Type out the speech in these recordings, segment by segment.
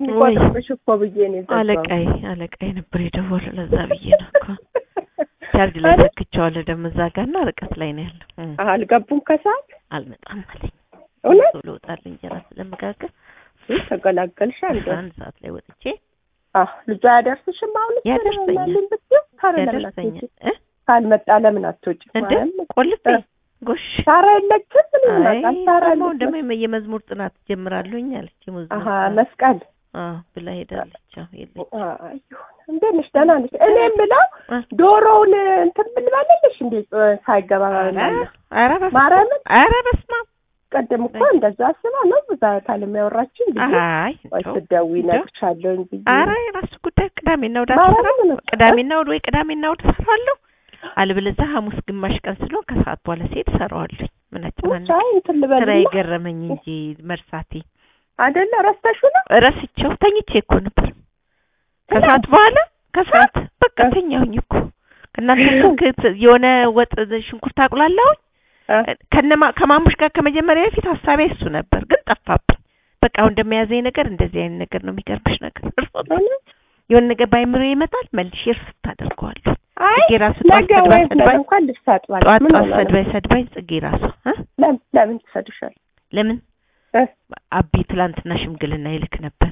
እንቆጥርብሽ እኮ ብዬ ነው የዘጋሁት። አለቃይ አለቃይ ነበር የደወለው ለዛ ብዬ ነው እኮ ቻርጅ ላይ ሰክቼዋለሁ ደግሞ እዛ ጋር እና ርቀት ላይ ነው ያለው እ አልገቡም ከሰዓት አልመጣም አለኝ እውነት ቶሎ እወጣለሁ እንጀራ ስለምጋገር ይህ ተገላገልሽ አንዱ አስራ አንድ ሰዓት ላይ ወጥቼ አህ ልጇ ያደርስሽም አሁን ያደርሰኛል። ብትይው ታረ ለምን ያደርሰኛል አትወጪ? እ ካልመጣ ለምን አትወጪ? እንደ ማርያም፣ ቆልፌ እ ጎሽ ሳራ የለችም ምን አይ ይመጣል? ሳራ ሰሞኑን ደግሞ የለችም። የመ- የመዝሙር ጥናት ጀምራለሁኝ አለች የመዝሙር አሀ ጥናት መስቀል አዎ ብላ ሄዳለች አዎ የለች አይ ይሁን። እንዴት ነሽ? ደህና ነሽ? እኔ የምለው እ ዶሮውን እንትን ምን ልበልልሽ እንዴ ሳይገባ ባላለ ኧረ በስመ ማርያምን ኧረ በስመ አብ ቀደም እኮ እንደዛ አስባ ነው እዛ ካለም ያወራችን ብዬ አይ ወይ እንደው ስትደውይ እንደው እነግርሻለሁ ብዬ ኧረ የራሱ ጉዳይ ቅዳሜና እሑድ ማርያምን አልሰራም ነው። ቅዳሜና እሑድ ወይ ቅዳሜና እሑድ እሰራዋለሁ አልበለዚያ ሐሙስ ግማሽ ቀን ስለሆን ከሰዓት በኋላ ሲሄድ እሰራዋለሁ ምን አጨናነቀኝ አይ እንትን ስራ ልበልና የገረመኝ እንጂ መርሳቴ አይደለ ረስተሽው ነው ረስቼው ተኝቼ እኮ ነበር ከሰዓት በኋላ ከሰዓት በቃ ተኛሁኝ እኮ እናንተ ስልክ የሆነ ወጥ ሽንኩርት አቁላላሁኝ እ ከነማ ከማሙሽ ጋር ከመጀመሪያ በፊት ሀሳቤ እሱ ነበር፣ ግን ጠፋብኝ። በቃ አሁን እንደሚያዘኝ ነገር እንደዚህ አይነት ነገር ነው የሚገርምሽ ነገር እውነት? የሆነ ነገር ባይምሮ ይመጣል መልሼ እርስት አደርገዋለሁ። አይ ጽጌ ራሱ ጠዋት ነገ ሰድባኝ ወይ ነገ ሰድባኝ እንኳን ልብስ አጥባለሁ። ጠዋት ምን ጠዋት ሆነ ነው? ሰድባኝ ሰድባኝ ጽጌ ራሱ እ ለምን ለምን ትሰድሻል? ለምን እ አቢ ትላንትና ሽምግልና ይልክ ነበር።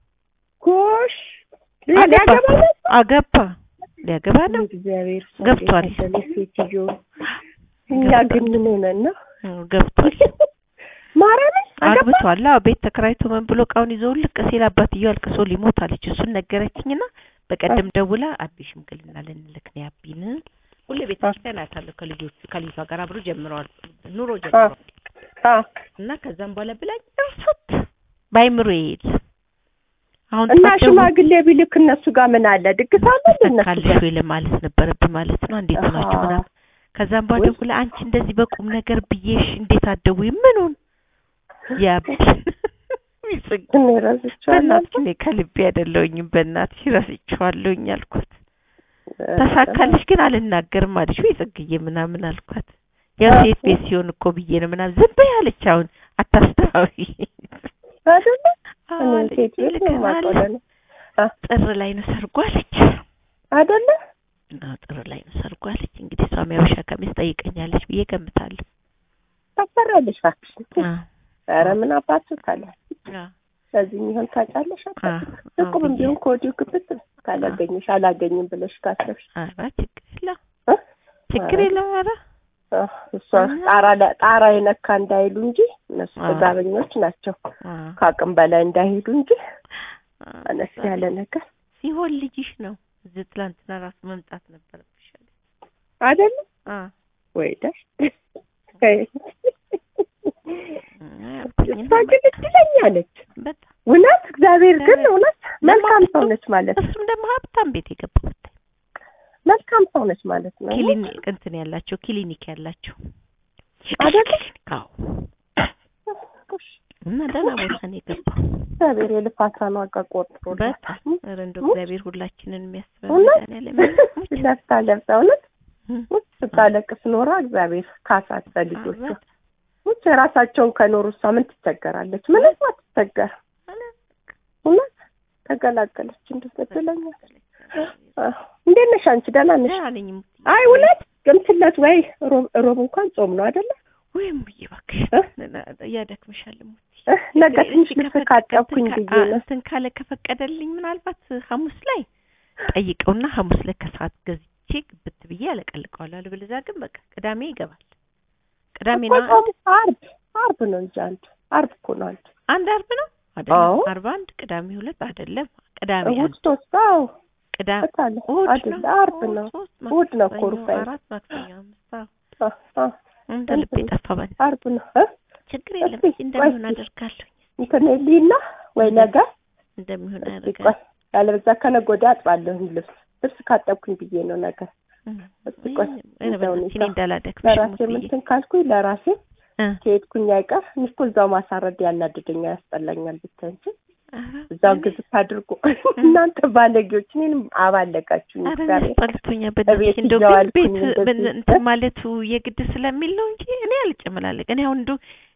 ጎሽ አገባ ሊያገባ ነው? አገባ ሊያገባ ነው እግዚአብሔር ሰው ገብቷል። የታደለ ሴትዮ እኛ ግን ምን ሆነን ነው? እ ገብቷል ማርያምን አገባ? አግብቷል። አዎ ቤት ተከራይቶ ምን ብሎ እቃውን ይዞ ልቅ ሲል አባትየው አልቅሶ ሊሞት አለች። እሱን ነገረችኝና በቀደም ደውላ አቢ ሽምግልና ልንልክ ነው ያቢን ሁሌ ቤተ ክርስቲያን አያታለሁ ከልጆቹ ከልጇ ጋር አብሮ ጀምረዋል ኑሮ ጀምረዋል አ እና ከዛም በኋላ ብላኝ እርሱት ባይምሮ ይሄድ አሁን እና ጠዋት ደውል- ሽማግሌ ቢልክ እነሱ ጋር ምን አለ? ድግስ አለ እንደ እነሱ ተካልሽ ጋር? ወይ ለማለት ነበረብህ ማለት ነው። እንዴት አሃ። ናችሁ ምናምን ከዛም በኋላ ወይ- ደውላ አንቺ እንደዚህ በቁም ነገር ብዬሽ እንዴት አትደውይም? ምኑን ያቢ ይጽግ እኔ ረስቼዋለሁ። በእናትሽ እኔ ከልቤ አይደለሁኝም በእናትሽ ረስቼዋለሁኝ አልኳት። ተሳካልሽ ግን አልናገርም አለች ወይ ጽግዬ ምናምን አልኳት። ያው አዎ። ሴት ቤት ሲሆን እኮ ብዬ ነው ምናምን ዝም በይ አለች። አሁን አታስተዋዊ አይደለ? እኔ አለች። ሴት ቤት ነው ይልከናል የማውቀው ለእኔ። አ ጥር ላይ ነው ሰርጉ አለች። አይደለ? አዎ ጥር ላይ ነው ሰርጉ አለች። እንግዲህ እሷም ያበሻ ቀሚስ ጠይቀኛለች ብዬ ገምታለሁ። ታፈራለሽ እባክሽ። አዎ ኧረ ምን አባቱ ካለ አዎ ከዚህ የሚሆን ታጫለሽ። አዎ እቁብም ብዬ- ቢሆን ከወዲሁ ክፍት ካላገኘሽ አላገኝም ብለሽ ካሰብሽ ኧረ ችግር የለም እ? ችግር ኧረ የለም ኧረ አ፣ እሷ ጣራ ለ- ጣራ የነካ እንዳይሉ እንጂ እነሱ አዎ። ጥጋበኞች ናቸው። አዎ ከአቅም በላይ እንዳይሄዱ እንጂ አዎ። አነስ ያለ ነገር ሲሆን ልጅሽ ነው። እዚህ ትላንትና ራሱ መምጣት ነበረብሽ አለች። አይደለም አዎ ወይ ደስ አልኩኝ እሷ ግን እድለኛ ነች። በጣም እውነት እግዚአብሔር ግን እውነት መልካም ሰው ነች ማለት ነው። እሱም ደግሞ ሀብታም ቤት የገባው ብታይ መልካም ሰው ነች ማለት ነው። ክሊኒክ እንትን ያላቸው ክሊኒክ ያላቸው አይደለ? አዎ እና ደህና ቦታ ነው የገባው። እግዚአብሔር የልፋቷን ዋጋ ቆጥሮ በጣም ኧረ እንደው እግዚአብሔር ሁላችንን የሚያስበን እውነት መድኃኒዓለም ለፍታ ለፍታ እውነት እም፣ ውጭ ስታለቅስ ኖራ እግዚአብሔር ካሳት በልጆቿ በጣም ውጭ የራሳቸውን ከኖሩ እሷ ምን ትቸገራለች? ምንም አትቸገር። እውነት ተገላገለች። እንደት እድለኛ አዎ። እንዴት ነሽ አንቺ? ደህና ነሽ? ደህና ነኝ እሙዬ። አይ እውነት ቅምትለት ወይ ሮብ ሮብ እንኳን ጾም ነው አይደለ? ወይም ብዬ እባክሽ እ? እያደክምሻል እሙዬ። እህ፣ ነገ ትንሽ እስኪ ልብስ ከፈቀደ- ካጠብኩኝ እንትን ብዬ ካ- ነው። እንትን ካለ ከፈቀደልኝ ምናልባት ሐሙስ ላይ ጠይቀውና ሐሙስ ላይ ከሰዓት ገዝቼ ግብት ብዬ ያለቀልቀዋለሁ። አለበለዚያ ግን በቃ ቅዳሜ ይገባል። ቅዳሜ እኮ ነው ጾሙ ዓርብ ዓርብ ነው እንጂ አንድ ዓርብ እኮ ነው አንድ አንድ አርብ ነው አይደለም? አዎ። አርብ አንድ ቅዳሜ ሁለት አይደለም? ቅዳሜ እሑድ አንድ ሶስት አዎ ቅዳሜ እታለ እሑድ አይደለ ነው ዓርብ እሑድ ነው ሶስት እሑድ ነው እኮ ማክሰኞ ሩፋኤል። አራት ማክሰኞ አምስት አዎ። አ አ እንደ ልቤ እንትን ጠፋ በል ዓርብ ነው እ ችግር የለም እስኪ እንደሚሆን ቆይ እስኪ። አደርጋለሁ እንትን ሊና ወይ ነገ እንደሚሆን እስኪ አደርጋለሁ ቆይ ያለበዛ ከነገ ወዲያ አጥባለሁ ልብስ ልብስ ካጠብኩኝ ብዬ ነው ነገ እስኪ ቆይ እኔ እንደው በእናትሽ እኔ ሁኔታ እንዳላደክምሽ ለራሴ ሙትዬ ምንትን ካልኩኝ ለራሴ እ ከሄድኩኝ አይቀር እኔ እኮ እዛው ማሳረድ ያናድደኛል፣ ያስጠላኛል ብታይ እንጂ ኧረ እዛው ግዝት አድርጎ እናንተ ባለጌዎች እኔንም አባለጋችሁኝ። ኧረ እግዚአብሔር ያስጠልቶኛል በእናትሽ እቤት እንደው ግን እየዋልኩኝ ቤት እንደዚህ ምን እንትን ማለቱ የግድ ስለሚል ነው እንጂ እኔ አልጨመላለቅ እኔ አሁን እንደው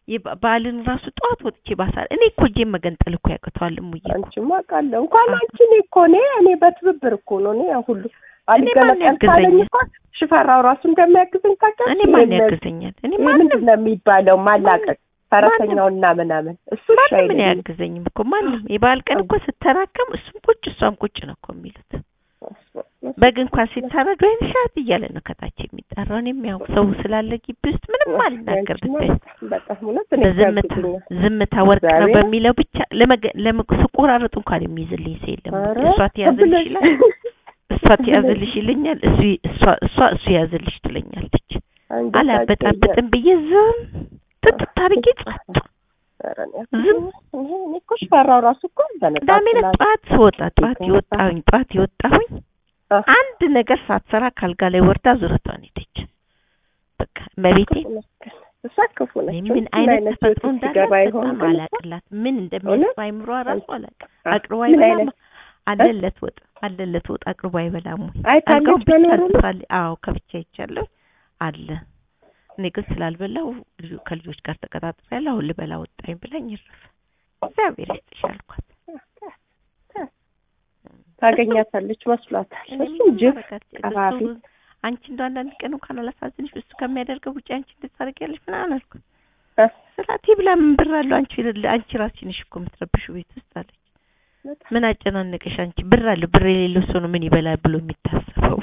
የባ- በዓልን ራሱ ጠዋት ወጥቼ ባሳል እኔ እኮ እጄን መገንጠል እኮ ያቅተዋል እሙዬ እኮ አንቺማ አውቃለሁ እንኳን አንቺ እኔ እኮ እኔ እኔ በትብብር እኮ ነው እኔ ያ ሁሉ አልገለጠል ማን ካለኝ ያግዘኛል? እኮ ሽፈራው ራሱ እንደሚያግዘኝ ታውቂያለሽ? እኔ ማን ይሄን- ያግዘኛል? እኔ ይሄ ማንም ምንድን ነው የሚባለው ማላቀቅ ፈረሰኛውና ምናምን እሱ እሺ ማንም ምን አይለኝም። አያግዘኝም እኮ ማንም የበዓል ቀን እኮ ስተራከም እሱም ቁጭ እሷም ቁጭ ነው እኮ የሚሉት። በግ እንኳን ሲታረድ ወይን ሻት እያለ ነው ከታች የሚጠራው። እኔም ያው ሰው ስላለ ግቢ ውስጥ ምንም አልናገር ብታይ በጣም እውነት እኔ በዝምታ ያግዙኛል። ዝምታ ወርቅ ነው እግዚአብሔር። በሚለው ብቻ ለመገ- ለመ- ስቆራረጥ እንኳን የሚይዝልኝ ሰው የለም። ኧረ እሷ ትያዝልሽ ብለሽ- ይላል፣ እሷ ትያዝልሽ ይለኛል፣ እሱ እሷ እሷ እሱ ያዝልሽ ትለኛለች። አንጀታቸው አላበጣብጥም ብዬ ዝም ጥጥት አድርጌ ጸጥ ኧረ እኔ ዝም እኔ እኔ እኮ ሽፈራው ራሱ እኮ በነጣ ቅዳሜ ዕለት ስላለ- ጠዋት ስወጣ ጠዋት የወጣሁኝ ጠዋት የወጣሁኝ አ፣ አንድ ነገር ሳትሰራ ካልጋ ላይ ወርዳ ዙረቷን ሄደች። በቃ መቤቴ ክፉ ነች ግን። እሷ ክፉ ነች። ምን ምን አይነት ተፈጥሮ ህይወት እንዳላት ሲገባ ይሆን በጣም ግን እሷ? አላቅላት። ምን እንደሚያስብ አይምሯ ራሱ አላቅ አ፣ አቅርቦ ምን አይበላም። አይነት አለለት ወጥ አለለት ወጥ አቅርቦ አይበላም ወይ? አይታለች አልጋውን ብቻ መኖሩን? ትሳለ አዎ ከብቻ ይቻለሁ አለ። እኔ ግን ስላልበላው ልጁ ከልጆች ጋር ተቀጣጥሬያለሁ። አሁን ልበላ ወጣኝ ብላኝ ይረፍ እግዚአብሔር ይስጥሽ አልኳት። ታገኛታለች መስሏታል። እኔ እሱ ምንም ጅብ ማድረግ አልችልም። ቀፋፊ እሱ አንቺ እንደው አንዳንድ ቀን እንኳን አላሳዝንሽ እሱ ከሚያደርገው ውጭ አንቺ እንድታደርጊያለሽ ምናምን አልኩት። እ፣ ስላት ብላ ምን ብር አለው አንቺ አንቺ ራስሽ ነሽ እኮ የምትረብሽው ቤት ውስጥ አለች። በጣም ምን አጨናነቀሽ አንቺ? ብር አለው ብር የሌለው ሰው ነው ምን ይበላል ብሎ የሚታሰበው?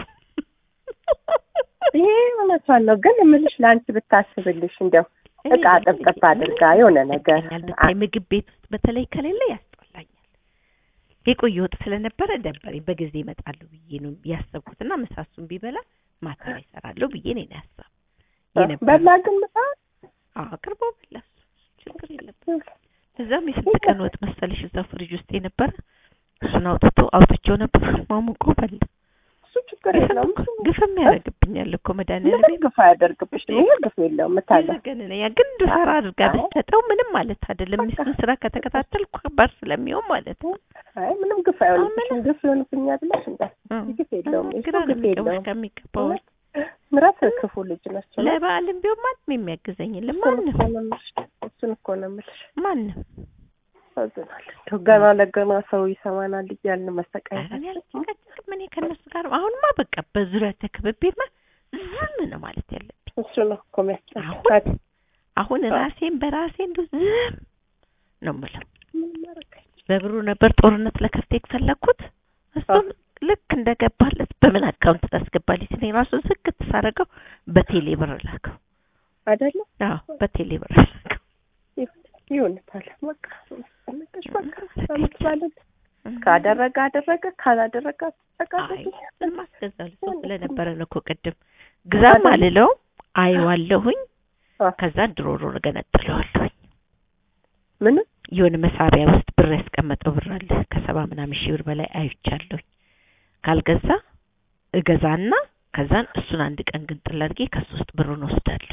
ይሄ እውነቷን ነው። ግን የምልሽ ለአንቺ ብታስብልሽ እንደው እቃ ጥብጥብ አድርጋ የሆነ ነገር ያስጠላኛል። ብታይ ምግብ ቤት ውስጥ በተለይ ከሌለ ያስጠላኛል። የቆየ ወጥ ስለነበረ ደበረኝ። በጊዜ እመጣለሁ ብዬ ነው ያሰብኩትና ምሳሱን ቢበላ ማታ ላይ እሰራለሁ ብዬ ነው ያሰብ የነበረው። በላ ግን ምሳ አዎ አቅርቦ በላ እሱ ችግር የለበትም። እዛም የስንት ቀን ወጥ መሰለሽ እዛው ፍሪጅ ውስጥ የነበረ እሱን አውጥቶ አውጥቼው ነበር ማሙቆ በላ። እሱ ችግር የለውም። እሱ ግፍም ያደርግብኛል እኮ መድኃኒዓለም ምንም ግፍ አያደርግብሽም። ይሄ ግፍ የለውም። ምታለ ግን ያ ግን እንድሰራ አድርጋ አይ። ብትሰጠው ምንም ማለት አይደለም። በቃ። ሚስቱን ስራ ከተከታተልኩ ከባድ ስለሚሆን ማለት ነው። አይ ምንም ግፍ አይሆንብሽም። ግፍ ይሆንብኛል ብለሽ እንዳትዪ። ግፍ የለውም። እሱ ግራ ነው ግፍ የሚገባሽ የለውም። ከሚገባው ምራት ክፉ ልጅ ነች። ለበዓልም ቢሆን ማንም የሚያግዘኝ የለም። እሱን ማንም እኮ ነው የምልሽ። እሱን እኮ ነው የምልሽ። ማንም ያሳዝናል። እንደው ገና ለገና ሰው ይሰማናል እያልን መሰቃየት ኧረ እኔ አልጨቃጨቅም። እኔ ከእነሱ ጋር አሁንማ በቃ በዙሪያ ተከብቤማ ዝም ነው ማለት ያለብኝ። እሱ ነው እኮ የሚያስጨንቃት። አሁን አሁን ራሴን በራሴ እንደው ዝም ነው የምለው። ምን ማድረግ አይቻልም። በብሩ ነበር ጦርነት ለከፍቴ የፈለኩት እሱም ልክ እንደገባለት በምን አካውንት ታስገባለች ሲለኝ ራሱ ዝግት ሳደርገው በቴሌ ብር ላከው። አይደለም አዎ በቴሌ ብር ላከው። ይሆንታል። በቃ አስጨነቀሽ። በቃ ለምትባለት ካደረገ አደረገ፣ ካላደረገ አይ ተቃጠቂ። ምን ማስገዛል ሰው ስለነበረ ነው እኮ ቅድም ግዛም አልለው አየዋለሁኝ። አ፣ ከዛ ድሮሮ ገነጥለዋለሁኝ። ምንም የሆነ መሳቢያ ውስጥ ብር ያስቀመጠው ብር አለ ከሰባ ምናምን ሺህ ብር በላይ አይቻለሁኝ። ካልገዛ እገዛና ከዛን እሱን አንድ ቀን ግን ጥል አድርጌ ከሱ ውስጥ ብሩን ወስዳለሁ።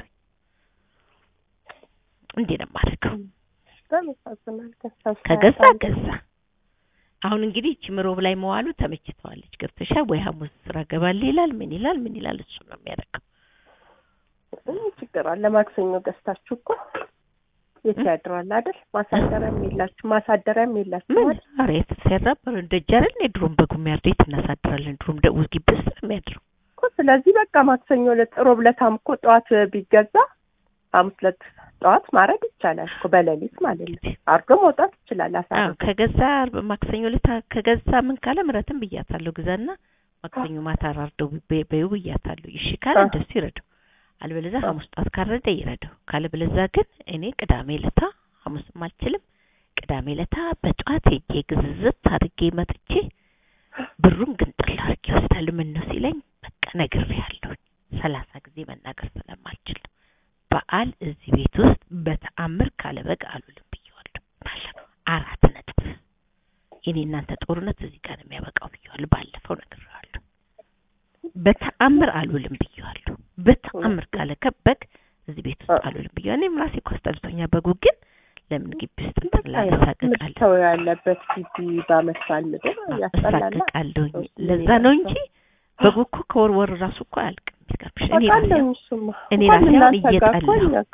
እንዲህ ነው የማደርገው። በጣም ያሳዝናል። ግን ሰው ከገዛ ሳያጣ ገዛ። አሁን እንግዲህ እቺ ምሮብ ላይ መዋሉ ተመችተዋለች። ገብተሻል ወይ? ሐሙስ ስራ ገባል ይላል ምን ይላል ምን ይላል እሱ ነው የሚያደርገው። ምን ችግር አለ? ማክሰኞ ገዝታችሁ እኮ የት ያድራል አይደል? ማሳደሪያም የላችሁ ማሳደሪያም የላችሁ ምን አይደል? ኧረ የት ሲያራበር ደጅ አይደል የድሮም በጉ የሚያርደው የት እናሳድራለን? ድሮም ደው ግቢ ውስጥ ነው የሚያድረው። እኮ ስለዚህ በቃ ማክሰኞ ዕለት ሮብ ዕለታም እኮ ጠዋት ቢገዛ ሐሙስ ዕለት ጠዋት ማድረግ ይቻላል እኮ በሌሊት ማለት ነው። አርዶ መውጣት ይችላል። አዎ አሳርዶ ከገዛ ማክሰኞ ዕለት ከገዛ ምን ካለ ምረትን ብያታለሁ። ግዛና ማክሰኞ ማታ አራርደው በ- በይው ብያታለሁ። እሺ ካለ አዎ። እንደሱ ይረዳው፣ አልበለዚያ አዎ። ሐሙስ ጧት ካረደ ይረዳው። ካለበለዚያ ግን እኔ ቅዳሜ ለታ ሐሙስም አልችልም። ቅዳሜ ለታ በጠዋት ሄጄ ግዝዝት አድርጌ መጥቼ ብሩን ግን ጥላ አድርጌ ወስዳለሁ። ምን ነው ሲለኝ በቃ ነግሬያለሁ። ሰላሳ ጊዜ መናገር ስለማልችል ነው። በዓል እዚህ ቤት ውስጥ በተአምር ካለበግ አሉልም ብየዋለሁ። ባለፈው አራት ነጥብ የኔ እናንተ ጦርነት እዚህ ጋር ነው የሚያበቃው ብየዋለሁ። ባለፈው ነግሬዋለሁ። በተአምር አሉልም ብየዋለሁ። በተአምር ካለ ከበግ እዚህ ቤት ውስጥ አሉልም ብየዋለሁ። እኔም ራሴ እኮ አስጠልቶኛል። በጉ ግን ለምን ግቢ ውስጥ እንትን ላሳቅቃለሁ ሰው ያለበት ግቢ በዓመት በዓል ምድር ያስጠላል። አሳቅቃለሁ። ለዛ ነው እንጂ በጉ እኮ ከወር ወር ራሱ እኮ አያልቅም። ይገርምሽ እኔ ራሴ አውቃለሁ። እሱማ እኔ እንኳን ራሴ አሁን እናንተ ጋር እኮ እየጠላሁ እኛ ጋር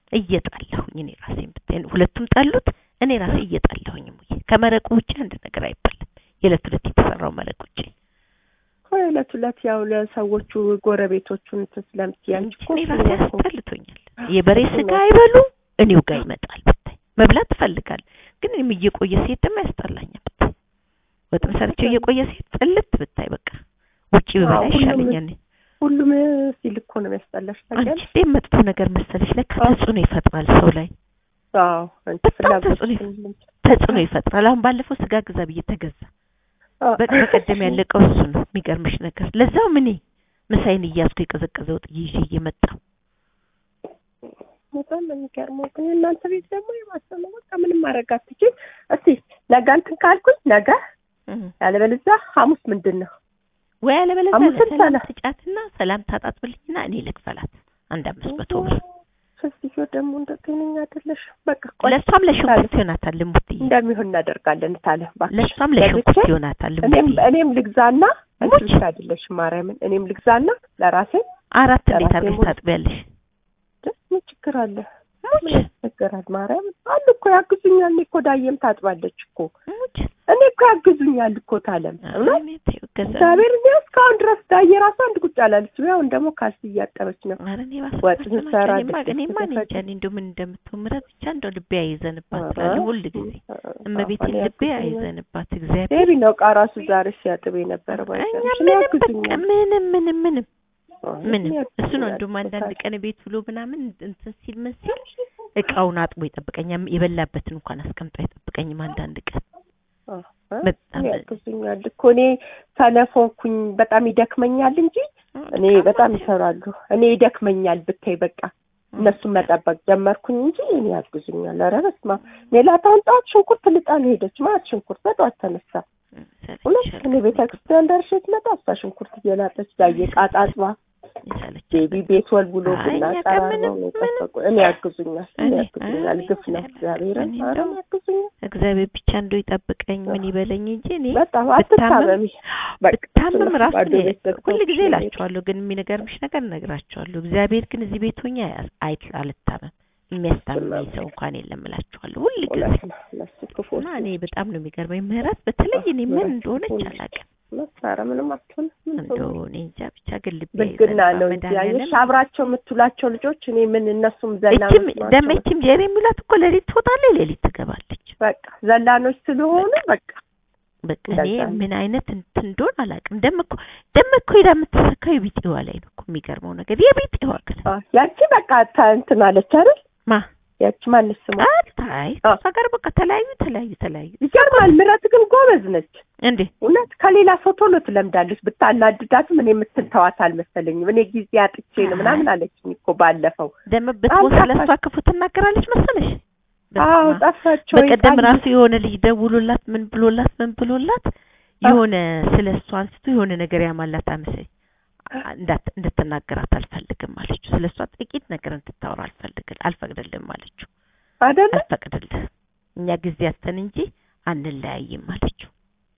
እየጣላሁኝ እኔ ራሴን ብታይ ሁለቱም ጠሉት። እኔ ራሴ እየጣላሁኝ ሙዬ ከመረቁ ውጭ አንድ ነገር አይባልም። የዕለት ሁለት የተሰራው መረቅ ውጭ ዕለት ሁለት ያው ለሰዎቹ ጎረቤቶቹን እንትን ስለምትይ አንቺ እኮ እኔ ራሴ አስጠልቶኛል። የበሬ ስጋ አይበሉ እኔው ጋር ይመጣል ብታይ መብላት ትፈልጋል፣ ግን እኔም እየቆየ ሴት ደግሞ ያስጠላኛል ብታይ ወጥም ሰርቼው እየቆየ ሴት ጥልት ብታይ በቃ ውጪ ብበላ ይሻለኛል። ሁሉም ሲል እኮ ነው የሚያስጠላሽ። አንቺ እንዴት መጥፎ ነገር መሰለሽ ለካ ተጽዕኖ ይፈጥራል ሰው ላይ። አዎ አንቺ በጣም ፍላጎት ተጽዕኖ ተጽዕኖ ይፈጥራል። አሁን ባለፈው ስጋ ግዛ ብዬ ተገዛ። በቃ በቀደም ያለቀው እሱ ነው የሚገርምሽ ነገር። ለዛው ምን ምሳዬን እያዝኩ የቀዘቀዘ ወጥ ይዤ እየመጣሁ በጣም ነው የሚገርመው። ግን እናንተ ቤት ደግሞ የማሰብ ነው። በቃ ምንም ማድረግ አትችይም። እስቲ ነገ እንትን ካልኩኝ ነገ ያለበለዚያ ሐሙስ ምንድን ነው ወይ ያለበለዚያ አምስት ለሰላም ሰላ- ስጫትና ሰላም ታጣጥብልኝና እኔ ልክፈላት አንድ አምስት መቶ ብር ሴትዮ ደግሞ እንደ ጤነኛ አይደለሽ። በቃ ቆይ ለእሷም ለሽንኩርት ይሆናታል ልሙትዬ እንደሚሆን እናደርጋለን ታለ እባክሽ። ለእሷም ለብቻ ለሽንኩርት ይሆናታል እኔም ልሙትዬ እኔም ልግዛና አንቺ ሙች። ብቻ አይደለሽም ማርያምን እኔም ልግዛና ለራሴ አራት እንዴት ለራሴ አድርገሽ ሙሉ- ታጥቢያለሽ? ምን ችግር አለ? ሙች ምን ያስቸግራል? ማርያምን አሉ እኮ ያግዙኛል። እኔ እኮ ዳየም ታጥባለች እኮ ሙች እኔ እኮ ያግዙኛል እኮ ታለም እውነት እኔ ተይው ገዛ እግዚአብሔር እኔ እስካሁን ድረስ ዳየ ራሱ አንድ ቁጭ አላለች። ያው ደግሞ ካልሲ እያጠበች ነው። ኧረ እኔ ወጥ ባሰብኩት ናቸው። ስሰራ እኔማ ድስት እኔማ እኔ ስትፈጭ- እንጃ እኔ እንደው ምን እንደምትሆን ምረት ብቻ እንደው ልቤ አይዘንባት ኧረ፣ ስላለ ሁል ጊዜ እመቤቴን እኔ ልቤ ያግዙኛል። አይዘንባት እግዚአብሔር ቤቢ ነው ዕቃ ራሱ ዛሬ ሲያጥብ የነበረ እኛ ባይገርምሽ። እኔ ምንም በቃ ያግዙኛል። ምንም ምንም ምንም አይ፣ ምንም እኔ እሱ ነው ያግዙኛል። እንደውም አንዳንድ ቀን ቤት ብሎ ምናምን እንትን ሲል ምን ሲል እቃውን አጥቦ ይጠብቀኛል። የበላበትን እንኳን አስቀምጦ አይጠብቀኝም አንዳንድ ቀን አዎ፣ በጣም እኔ ያግዙኛል እኮ እኔ ሰነፎንኩኝ በጣም ይደክመኛል እንጂ እኔ በጣም ይሰራሉ። እኔ ይደክመኛል ብታይ በቃ እነሱን መጠበቅ ጀመርኩኝ እንጂ እኔ ያግዙኛል። ኧረ በስመ አብ ሜላታውን ጠዋት ሽንኩርት ልጣ ነው ሄደች። ማለት ሽንኩርት በጠዋት ተነሳ እውነት እኔ ቤተ ክርስቲያን ደርሼ ስመጣ እሷ ሽንኩርት እየላጠች ዳየ ቃጣጥባ ቤቢ ቤት ወልውሎ አይ፣ ቡና እኛ ጋር ጠራርገው ምንም- ነው የጠበቁ። እኔ ያግዙኛል እኔ እኔ- ያግዙኛል። አይ፣ ግፍ ነው እግዚአብሔርን እኔ ኧረ እንደው- ያግዙኛል። እግዚአብሔር ብቻ እንደው ይጠብቀኝ ምን ይበለኝ እንጂ እኔ በጣም ብታመም- አትታመሚ። በቃ ብታመም ራሱ ባዶ እኔ ቤት ዘግተው ሁል ጊዜ ነው እላቸዋለሁ፣ ግን የሚነገርምሽ ነገር እነግራቸዋለሁ። እግዚአብሔር ግን እዚህ ቤት ሆኜ አያ- አይ- አልታመም የሚያስታምመኝ ሰው እንኳን የለም እላቸዋለሁ ሁል ጊዜ እውነት ነው። እነሱ ክፉዎች እና እኔ በጣም ነው የሚገርመኝ ምህረት በተለይ እኔ ምን ምህረት እንደሆነች ሁሉ አላውቅም። ኧረ ምንም አትሆንም። ምን እንደው እኔ እንጃ ብቻ ግን ልቤ ብልግና አይዘንባ ነው እንጂ መድኃኒዓለም አየሽ፣ አብራቸው የምትውላቸው ልጆች እኔ ምን እነሱም እችም ዘላኖች ናቸው። ደሞ እችም ጀሬ የሚላት እኮ ሌሊት ትወጣለች፣ ሌሊት ትገባለች። በቃ ዘላኖች ስለሆኑ በቃ በቃ እኔ እንደዛ ነው። ምን አይነት እንትን እንደሆነ አላውቅም። ደም እኮ ደም እኮ ሄዳ የምትሰካው የቢጤዋ ላይ ነው እኮ የሚገርመው ነገር የቢጤዋ ግን አ፣ ያቺ በቃ ታ- እንትን አለች አይደል? ማ ያቺ ማንስ ስሟ አታይ አ። እሷ ጋር በቃ ተለያዩ ተለያዩ ተለያዩ ይገርማል። ምረት ግን ጎበዝ ነች። እንዴ እውነት ከሌላ ሰው ቶሎ ትለምዳለች። ብታናድዳትም እኔ የምትተዋት አልመሰለኝም። እኔ ጊዜ አጥቼ ነው ምናምን አለችኝ እኮ ባለፈው። ደም ብትሞት በጣም ስለሷ ክፉ ትናገራለች መሰለሽ። አዎ በስመ አብ። ጠፋቸው። በቀደም ይጣል- ራሱ የሆነ ልጅ ደውሎላት ምን ብሎላት ምን ብሎላት የሆነ ስለ እሷ አንስቶ የሆነ ነገር ያማላት አመሰኝ እንዳት- እንድትናገራት አልፈልግም አለችው። ስለ እሷ ጥቂት ነገር እንድታወራ አልፈልግል አልፈቅድልም አለችው። አይደለ አልፈቅድልህ እኛ ጊዜ ያስተን እንጂ አንለያይም አለችው።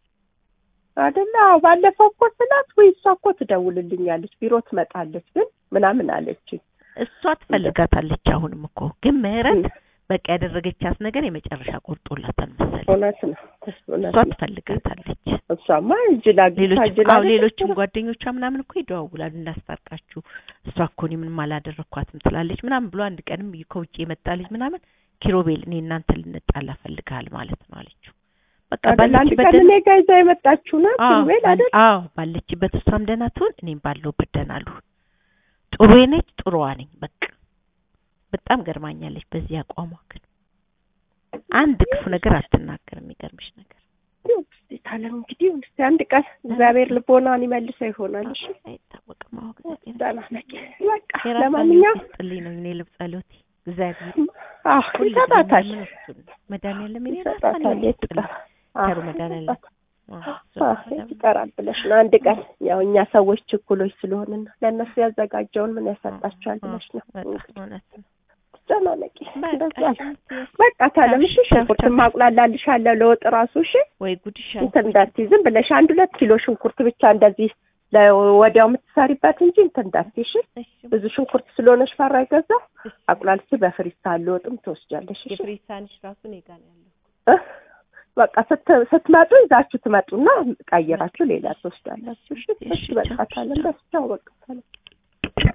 አይደለ? አዎ ባለፈው እኮ ስላት ወይ እሷ እኮ ትደውልልኛለች ቢሮ ትመጣለች ግን ምናምን አለችኝ። እሷ ትፈልጋታለች። አሁንም እኮ ግን ምህረት በቃ ያደረገቻት ነገር የመጨረሻ ቆርጦላታል መሰለኝ። እውነት ነው እውነት እሷ ነው። ትፈልጋታለች። እሷማ እጅላ ሌሎች እጅላ አዎ ሌሎችም ጓደኞቿ ምናምን እኮ ይደዋውላሉ እንዳስታርቃችሁ እሷ እኮ እኔ ምንም አላደረኳትም ትላለች ምናምን ብሎ አንድ ቀንም ከውጭ የመጣ ልጅ ምናምን ኪሮቤል እኔ እናንተ ልንጣላ ፈልግሃል ማለት ነው አለችው። በቃ አይደል? አንድ ባለችበት ቀን ደህና- እኔ ጋ ይዛ የመጣችው ናት አዎ ኪሩቤል ባል- አይደል? አዎ ባለችበት እሷም ደህና ትሁን እኔም ባለሁበት ደህና ልሁን። ጥሩ ነች ጥሩዋ ነኝ በቃ በጣም ገርማኛለች በዚህ አቋሟ ግን አንድ ክፉ ነገር አትናገርም የሚገርምሽ ነገር እስቲ ታለም እንግዲህ እስቲ አንድ ቀን እግዚአብሔር ልቦናን ይመልሰው ይሆናል። እሺ አይታወቅም አዎ እግዚአብሔር ደህና ነኝ። በቃ የራሷን ለማንኛውም ህይወት ይስጥልኝ ነው እኔ ልብ ጸሎቴ እግዚአብሔር አዎ ሁሉ ይሰጣታል ምን እሱን ነው መድኃኒዓለም የኔ ራሷን ይሰጣታል። ህይወት የት ይስጥልኝ ይቀር አዎ ቸሩ መድኃኒዓለም ይሰጣታል። አዎ፣ አዎ እሱ የት ይቀራል ብለሽ ነው አንድ ቀን ያው እኛ ሰዎች ችኩሎች ስለሆንን ለእነሱ ያዘጋጀውን ምን ያሰጣቸዋል ብለሽ ነው በጣም እንግዲህ እውነት ነው ተጨናነቂ በቃ እንደዛ ነው። እሺ፣ በቃ ታለም እሺ ቻው፣ ሽንኩርት ቻው። ማቁላላልሻለሁ ለወጥ ራሱ እሺ ወይ ጉድሽ እንትን እንዳትዪ ዝም ብለሽ አንድ ሁለት ኪሎ ሽንኩርት ብቻ እንደዚህ ለወዲያው የምትሰሪበት እንጂ እንትን እንዳትዪ እሺ። እሺ ብዙ ሽንኩርት ስለሆነሽ ፈራ ይገዛው አቁላልቼ በፍሪዝ ሳህን ወጥም ትወስጃለሽ። እሺ የፍሪዝ ሳህንሽ ራሱ እኔ ጋር ነው ያለው። እ? በቃ ስት- ስትመጡ ይዛችሁ ትመጡና ቀይራችሁ ሌላ ትወስዳላችሁ። እሺ እሺ፣ እሺ በቃ ቻው፣ ካለን ቻው። በስቻው በቃ ካለን